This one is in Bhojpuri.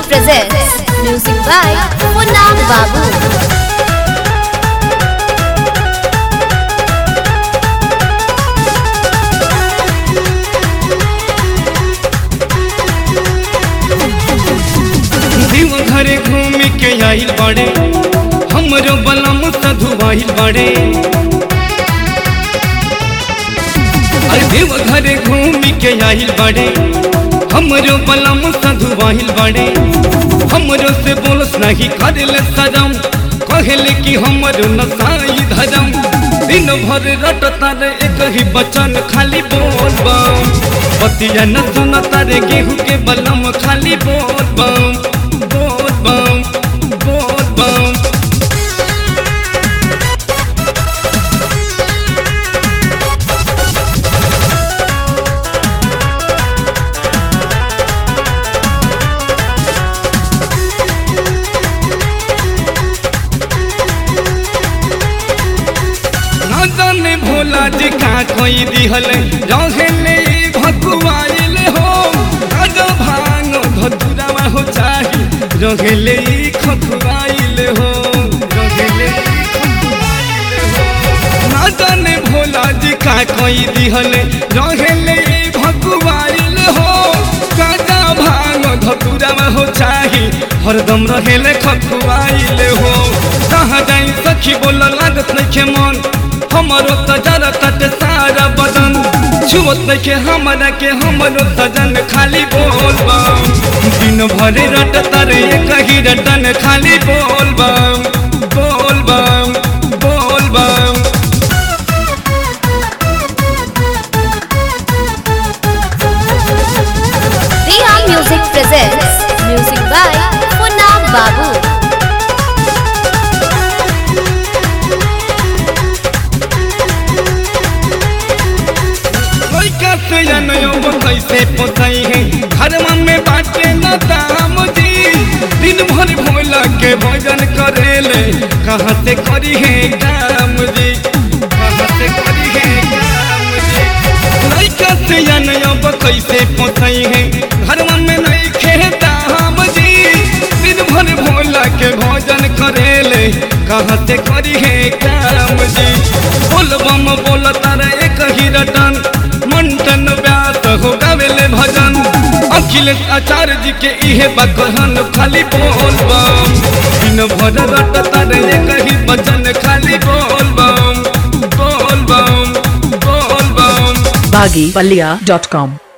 presents music by Munna Babu. दिव घरे घूम के आइल बड़े हमरो बलम सधुआइल बड़े अरे देव घरे घूम के आइल बड़े हमरो बलम सधुआइल बड़े हमरो से बोलस नहीं करेले सजम कहले कि हमरो नसाई धरम दिन भर रटता रे एक ही बचन खाली बोल बम बतिया न सुनता रे गेहूं के बलम खाली बोल बम बोल बम बोल बम ना जाने भोला जी का कोई दिहल रहले भकुआइल हो अग भांग धतुरावा हो चाही रहले खकुआइल हो रहले खकुआइल हो ना जाने भोला जी का कोई दिहल रहले भकुआइल हो काजा भांग धतुरावा हो चाही हरदम रहेले खकुआइल हो कहाँ जाई सखी बोल लागत नइखे मन हमरो सजर तट सारा बदन छुअत नइखे हमरा के हमरो सजन खाली बोल बम दिन भर रट तारे कही रटन खाली बोल बम बोल बम बोल बम Riha Music presents music by Munna Babu. लइका से जनयो कैसे पोसाई है घरमा में बाटे न दाम जी दिन भर भोला के भजन करेले कहाँ से करी है काम जी कहाँ से करी है काम जी लइका से जनयो कैसे पोसाई है घरमा में नहीं खे दाम जी दिन भर भोला के भजन करेले कहाँ से करी है काम जी बोल बम बोल तारे एक ही रटन मंटन व्यास हो गावेले भजन अखिलेश आचार्य जी के इहे बकहन खाली बोल बम दिन भर रट तारे एक ही भजन खाली बोल बम बोल बम बोल बम baggypalia.com